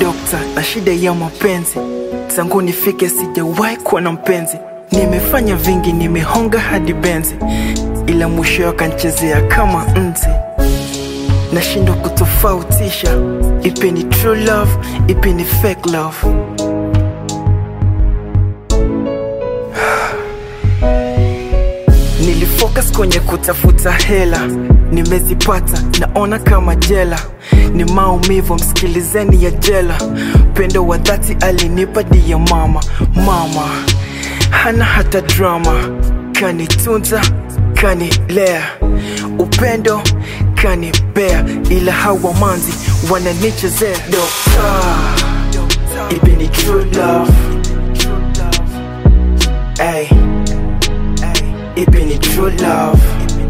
dokta na shida ya mapenzi tangu nifike sijawahi kuwa na mpenzi nimefanya vingi nimehonga hadi benzi ila mwisho akanchezea kama nzi nashindwa kutofautisha ipi ni true love ipi ni fake love nilifocus kwenye kutafuta hela nimezipata naona kama jela ni maumivu msikilizeni ya jela upendo wa dhati alinipa dia mama mama hana hata drama kanitunza kanilea upendo kanipea ila hawa manzi wananichezea dokta ipi ni true love Ay. Ipi ni true love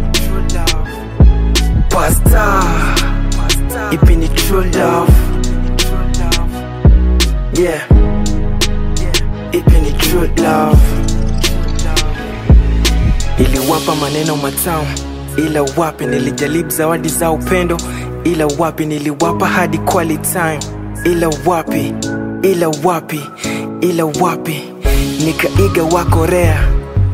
Pasta Ipi ni true love Yeah Ipi ni true love Iliwapa maneno matamu ila wapi nilijaribu zawadi za upendo ila wapi niliwapa hadi quality time ila wapi ila wapi ila wapi nikaiga wa Korea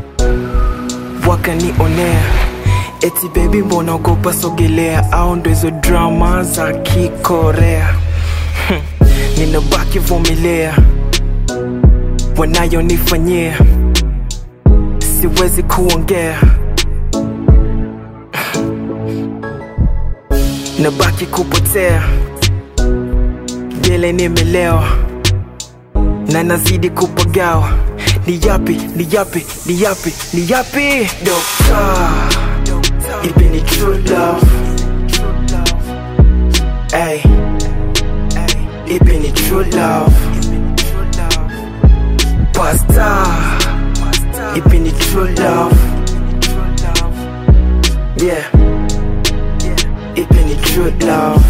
wakanionea eti bebi mbona ogopa sogelea au ndo hizo drama za kikorea Hmm, ninabaki vumilia wanayonifanyia siwezi kuongea nabaki kupotea gele nimelewa na nazidi kupagawa ni yapi ni yapi ni yapi ni yapi dokta ipi ni true love Ay. ipi ni true love pasta ipi ni true love yeah ipi ni true love